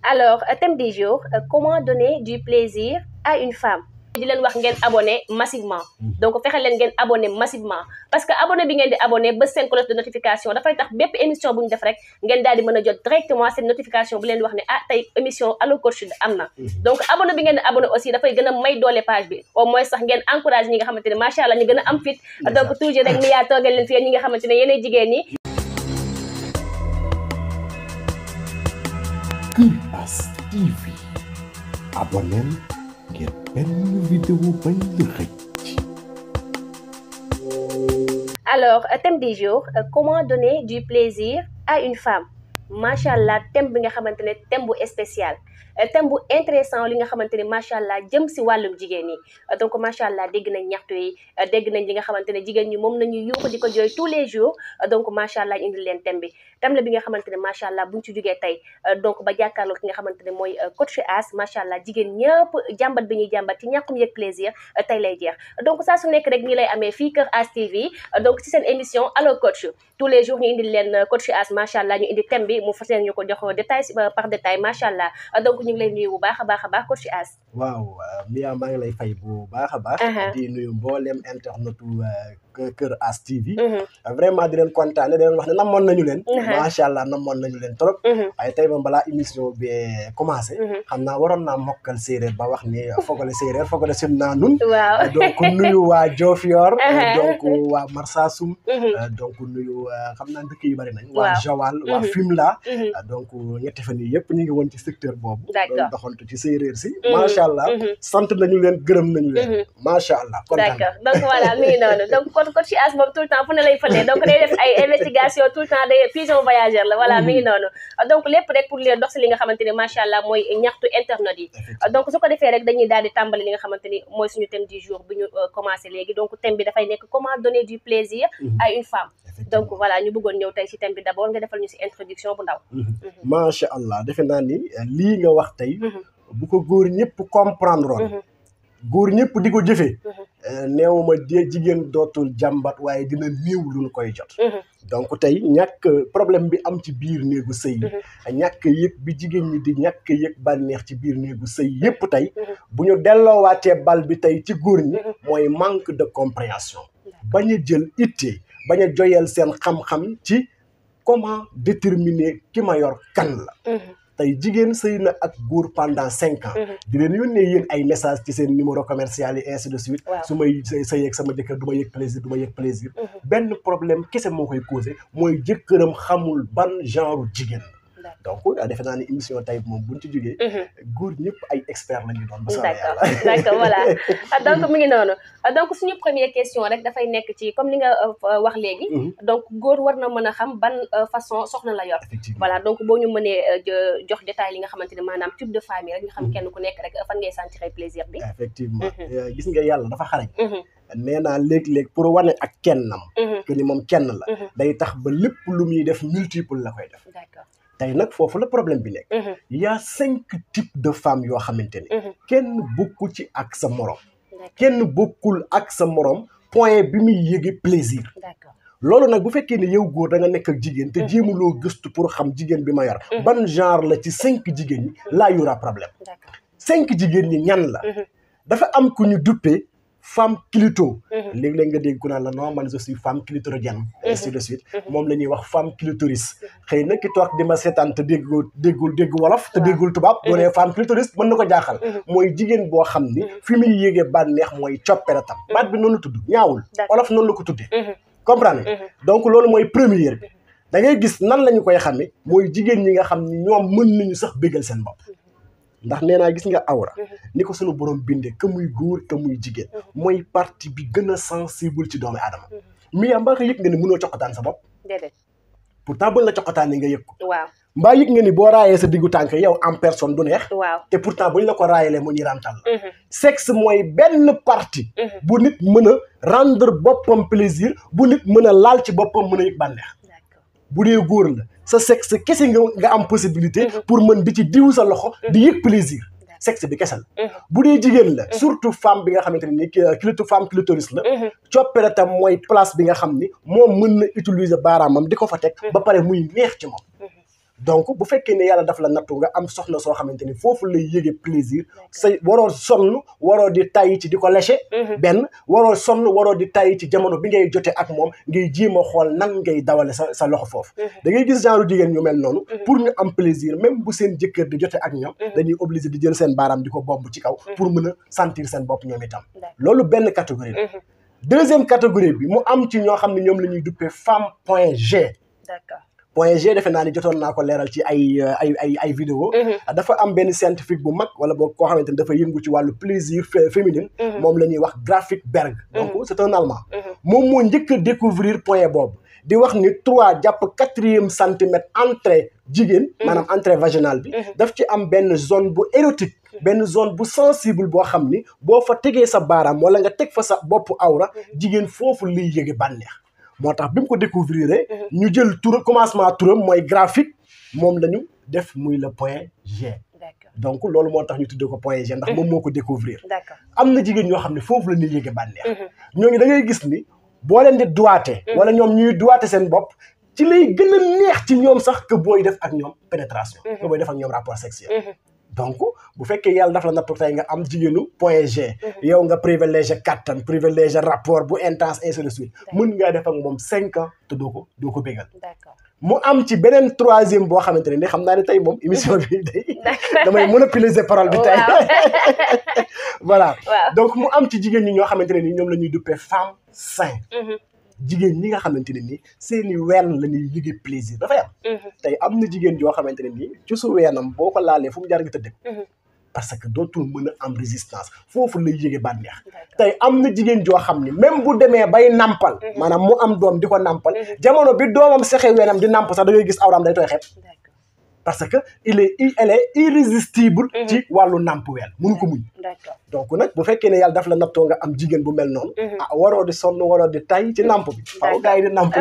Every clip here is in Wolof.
alors thème du jour comment donner du plaisir à une femme di leen wax ngeen abonné massivement donc fexe leen ngeen abonné massivement parce que abonné bi ngeen di abonné ba seen cloche de notification dafay tax bépp émission bu ñu def rek ngeen daal di mën a jot directement seen notification bu leen di wax ne ah tey émission Allo Coach am na donc abonné bi ngeen di abonné aussi dafay gën a may doole page bi au moins sax ngeen encouragé ñi nga xamante ne macha allah ñu gën a am fit donc toujours rek mi yaa toogal leen fi ñi nga xamante ne yéenay jigéen ñi Kuras TV abonneel ngir benn vidéo bañ la xëcc alors thème du jour comment donner du plaisir à une femme macha allah thème bi nga xamante ne thème bu spécial thème bu intéressant li nga xamante ne macha allah jëm si wàllum jigéen ñi donc macha allah dégg nañ ñaxtu yi dégg nañ li nga xamante ne jigéen ñi moom nañu yuuxu di ko jooy tous les jours donc macha allah indi leen thème bi thème la bi nga xamante ne macha allah buñ ci jógee tey donc ba jàkkaarloo ki nga xamante ne mooy coach As macha allah jigéen ñëpp jàmbat bi ñuy jàmbat ci ñàkkum yëg plaisir tey lay jeex donc saa su nekk rek ñi lay amee fii Kër As TV donc ci seen émission Allo Coach tous les jours ñu indi leen coach As macha allah ñu indi thème bi mu fas yéene ñu ko jox détail par détail macha allah donc ñu ngi lay nuyu bu baax a baax a baax coach As. waaw Mia maa ngi lay fay bu baax a baax. di nuyu mboolem internetu Kër As TV. vraiment di leen kontaane di leen wax ne namoon nañu leen. macha allah namoon nañu leen trop. waaye tey moom balaa émission bi commencé. xam naa waroon naa mokkal séeréer ba wax ni fogale séeréer fogale sim naa nun. waaw donc nuyu waa Diofior. donc waa Marsassoum. donc nuyu xam naa dëkk yu bari nañ. waa Joal waa Fimela. donc ñetti fan yii yëpp ñu ngi woon ci secteur boobu. d'accord doxantu ci séeréer si. macha allah sant nañu leen gërëm nañu leen. macha allah kontaan d'accord donc voilà mi ngi noonu donc kon coach As moom tout le temps fu ne lay fële donc day def ay investigation tout le temps day pigeon voyageur la voilà mi ngi noonu donc lépp rek pour leen dox si li nga xamante ni macha allah mooy ñaxtu internet yi donc su ko defee rek dañuy daal di tàmbali li nga xamante ni mooy suñu thème du jour bu ñu commencé léegi donc thème bi dafay nekk comment donner du plaisir à une femme donc voilà ñu bëggoon ñëw tey si thème bi d'abord nga defal ñu si introduction bu ndaw macha allah defe naa ni lii nga wax tey bu ko góor ñëpp comprendre woon góor ñëpp di ko jëfee néew ma de jigéen dootul jàmbat waaye dina néew lu ñu koy jot donc tey ñàkk problème bi am ci biir néegu sëy ñàkk yëg bi jigéen ñi di ñàkk yëg bànneex ci biir néegu sëy yëpp tey bu ñu delloowaatee bal bi tey ci góor ñi mooy manque de compréhension bañ a jël itte bañ a joyal seen xam-xam ci comment déterminer ki ma yor kan la tey jigéen sëy na ak góor pendant cinq ans di leen yónnee yéen ay message ci seen numéro commercial yi ainsi de suite su may sëy ak sama jëkkër du ma yëg plaisir du ma yëg plaisir benn problème kese moo koy causé mooy jëkkëram xamul ban genre jigéen donc defe naa ni émission tey moom buñ ci jógee góor ñëpp ay expert la ñuy doon ba d'accord d'accord voilà donc mi ngi noonu donc suñu première question rek dafay nekk ci comme li nga wax léegi donc góor war na mën a xam ban façon soxna la yor voilà donc boo ñu mënee jox détail li nga xamante ne maanaam type de famille rek nga xam kenn ku nekk rek fan ngay sentir plaisir bi effectivement gis nga yàlla dafa xarañ nee naa léeg-léeg pour wane ak kennam que ni moom kenn la day tax ba lépp lu muy def multiple la koy def d'accord tey nag foofu la problème bi nekk y a cinq types de femmes yoo xamante ni kenn bokku ci ak sa morom kenn bokkul ak sa morom point bi muy yëge plaisir loolu nag bu fekkee ne yow góor da nga nekk ak jigéen te jéemuloo gëstu pour xam jigéen bi ma yor ban genre la ci cinq jigéen ñi laa yura problème cinq jigéen ñi ñan la dafa am ku ñu duppee femme clito léeg-léeg nga dégg ku naan la non man je suis femme clitoridienne ainsi de suite moom la ñuy wax femme clitoris xëy na ki toog di ma seetaan te déggul déggul dégg wolof te déggul tubaab boo nee femme clitoris mën na ko jaaxal mooy jigéen boo xam ni fi muy yéegee bànneex mooy copperatam baat bi noonu la tudd ñaawul wolof noonu la ko tuddee comprendre donc loolu mooy première bi da ngay gis nan la ñu koy xamee mooy jigéen ñi nga xam ni ñoom mën nañu sax bégal seen bopp ndax nee naa gis nga awra ni ko sunu borom bindee que muy góor que muy jigéen mooy partie bi gën a sensible ci doomu aadama mi yaa mbaa yëg nga ni mënoo coqataan sa bopp déedéet pourtant buñ la coqataanee nga yëg ko waaw mbaa yëg nga ni boo raayee sa diggu tànk yow en personne du neex waaw te pourtant buñ la ko raayalee mu ñirantal la sexe mooy benn partie bu nit mën a rendre boppam plaisir bu nit mën a laal ci boppam mën a yëg bànneex bu dee góor la sa sexe kese nga nga am possibilité pour mën di ci diw sa loxo di yëg plaisir sexe bi kese la bu dee jigéen la surtout femme bi nga xamante ne ni clito femme clitoris la coppere tam mooy place bi nga xam ni moom mën na utiliser baaraamam di ko fa teg ba pare muy neex ci moom donc bu fekkee ne yàlla daf la nattu nga am soxna soo xamante ni foofu lay yëge plaisir say waroo sonn waroo di tàyyi ci di ko léché benn waroo sonn waroo di tàyyi ci jamono bi ngay jote ak moom ngay jéem a xool nan ngay dawale sa sa loxo foofu da ngay gis genre jigéen ñu mel noonu pour ñu am plaisir même bu seen jëkkër di jote ak ñoom dañuy obligé di jël seen baaraam di ko bomb ci kaw pour mën a sentir seen bopp ñoom itam loolu benn catégorie la deuxième catégorie bi mu am ci ñoo xam ne ñoom la ñuy duppee femme point G d'accord point G defe naa ni jotoon naa ko leeral ci ay ay ay ay vidéo dafa am benn scientifique bu mag wala boo koo xamante ni dafa yëngu ci wàllu plaisir féminin moom la ñuy wax Graphic Berg donc c'est un allemand moom moo njëkk a découvrir point boobu di wax ni trois jàpp quatrième centimètre entrée jigéen maanaam entrée vaginale bi daf ci am benn zone bu érotique benn zone bu sensible boo xam ni boo fa tegee sa baaraam wala nga teg fa sa bopp awra jigéen foofu liy yëge bànneex moo tax bi mu ko découvrir ñu jël tur commencement turam mooy graphique moom la ñu def muy le point G donc loolu moo tax ñu tuddee ko point G ndax moom moo ko découvrir d'accord am na jigéen ñoo xam ne foofu la ñuy yëge bànneex ñooñu da ngay gis ni boo leen di duwaate wala ñoom ñuy duwaate seen bopp ci lay gën a neex ci ñoom sax que booy def ak ñoom pénétration que booy def ak ñoom rapport sexuel donc bu fekkee yàlla daf la nattu tey nga am jigéenu point G yow nga privilégié kattan privilégié rapport bu intense ainsi de suite mën ngaa def ak moom cinq ans te doo ko doo ko bégal d'accord mu am ci beneen troisième boo xamante ne ni xam naa ne tey moom émission bi day damay monopoliser parole bi tey voilà donc mu am ci jigéen ñi ñoo xamante ne ni ñoom la ñuy duppee femme sain jigéen ñi nga xamante ne nii seeni ween la ñuy yëge plaisir dafay am tey am na jigéen joo xamante ne nii ci su weenam boo ko laalee fu mu jaar nga tëdd parce que dootul mën a am résistance foofu lay yëge bànneex tey am na jigéen joo xam ni même bu demee bay nampal maanaam mu am doom di ko nampal jamono bi doomam sexe weenam di namp sax da ngay gis awram day tooy xepp parce que il est elle est irrésistible ci wàllu namp ween mënu ko muñ donc nag bu fekkee ne yàlla daf la nattoo nga am jigéen bu mel noonu ah waroo di sonn waroo di tay ci namp bi faaw gars yi di namp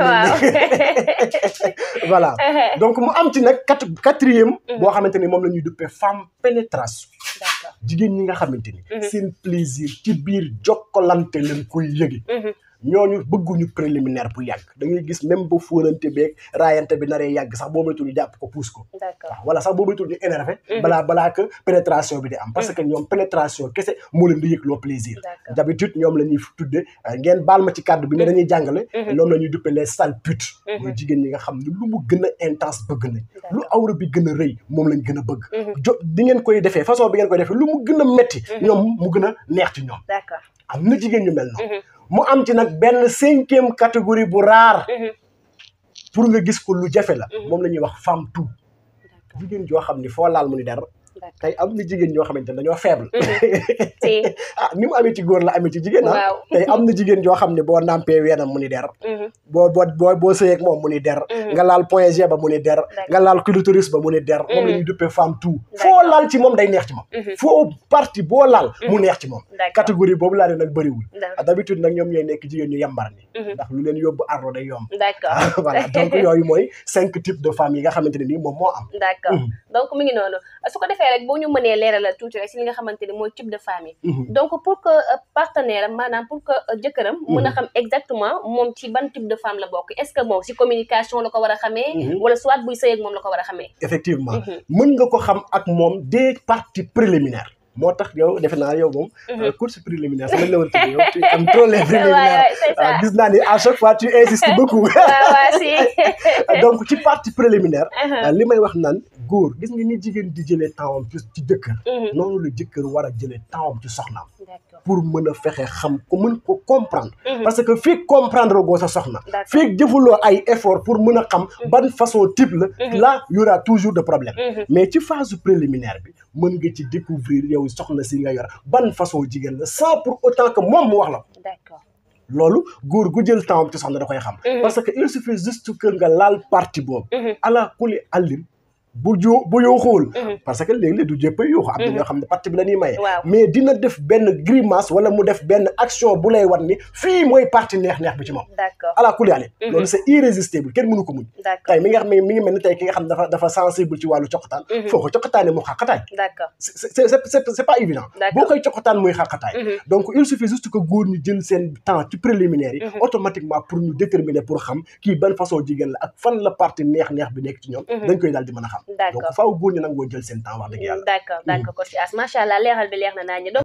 voilà donc mu am ci nag quatre quatrième boo xamante ni moom la ñuy duppee femme pénétration jigéen ñi nga xamante ni seen plaisir ci biir jokkalante leen koy yëge ñooñu bëgguñu préliminaire bu yàgg da ngay gis même ba fóonante beeg raayante bi naree yàgg sax boo moytul ñu jàpp ko puus ko waaw wala sax boo moytul ñu énervé balaa balaa que pénétration bi di am parce que ñoom pénétration kese moo leen di yëgloo plaisir d'habitude ñoom la ñuy tudde ngeen baal ma ci kàddu bi ne dañuy jàngale ñoom la ñuy duppe les sales putes mooy jigéen ñi nga xam ne lu mu gën a intense bëgg nañ lu awra bi gën a rëy moom lañ gën a bëgg jo di ngeen koy defee façon bi ngeen koy defee lu mu gën a metti ñoom mu gën a neex ci ñoom am na jigéen ñu mel noonu mu am ci nag benn cinquième catégorie bu rare pour nga gis ko lu jafe la moom la ñuy wax femme tout jigéen joo xam ni foo laal mu ni der tey am na jigéen ñoo xamante ne dañoo faible ah ni mu amee ci góor la amee ci jigéen ah tey am na jigéen joo xam ne boo nampee weenam mu ni der boo boo boo boo sëyeeg moom mu ni der nga laal point G ba mu ni der nga laal clitoris ba mu ni der moom la ñuy duppee femme tout foo laal ci moom day neex ci moom foo partie boo laal mu neex ci moom catégorie boobu laa ne nag bëriwul d'habitude nag ñoom ñooy nekk jigéen ñu yambar ni ndax lu leen yóbbu ardo day yomb d'accord voilà donc yooyu mooy cinq types de femmes yi nga xamante ne nii moom moo am d'accord donc mu ngi noonu su ko defee rek boo ñu mënee leeral tuuti rek si li nga xamante ni mooy type de femme yi donc pour que partenaire maanaam pour que jëkkëram mën a xam exactement moom ci ban type de femme la bokk est-ce que moom si communication la ko war a xamee wala soit buy sëy ak moom la ko war a xamee effectivement mën nga ko xam ak moom des parties préliminaires moo tax yow defe naa yow moom course préliminaire sax lañ la war a tuddee yow tu am trop les préliminaires gis naa ni à chaque fois tu insistes beaucoup donc ci partie préliminaire li may wax naan góor gis nga ni jigéen di jëlee tempsam ci ci jëkkër noonu la jëkkër war a jëlee tempsam ci soxnaam pour mën a fexe xam ko mën ko comprendre parce que fii comprendre goo sa soxna fii jëfuloo ay effort pour mën a xam ban façon type la là y aura toujours de problème mais ci phase préliminaire bi mën nga ci découvrir yow soxna si nga yor ban façon jigéen la sans pour autant que moom mu wax la d'accord loolu góor gu jël temps ci soxna da koy xam parce que il suffit juste que nga laal partie boobu ala kuli allin bu jo bu yooxuwul Mhm. parce que léegi-léeg du jëpp a yuuxu am na Mhm. ñoo xam ne parti bi la ñuy maye waaw mais dina def benn grimace wala mu def benn action bu lay wan ni fii mooy parti neex-neex bi ci moom d'accord ala kulli haal Mhm. loolu c'est irrésistible kenn mënu ko muñ d'accord tey mi nga xam ne mi ngi mel ni tey ki nga xam ne dafa dafa sensible ci wàllu coqataan Mhm. foo ko coqataane mu xaqataay d'accord c'est c'est c'est c'est c'est pas évident D'accord. boo koy coqataan muy xaqataay Mhm. donc il suffit juste que góor ñi jël seen temps ci préliminaire yi Mhm. automatiquement pour ñu déterminer pour xam kii ban façon jigéen la ak fan la parti neex-neex bi nekk ci ñoom Mhm. dañ koy daal di mën a xam D'accord. donc faaw góor ñi nangoo jël seen temps wax dëgg yàlla d'accord d'accord ko si as macha allah leeral bi leer na naa ñu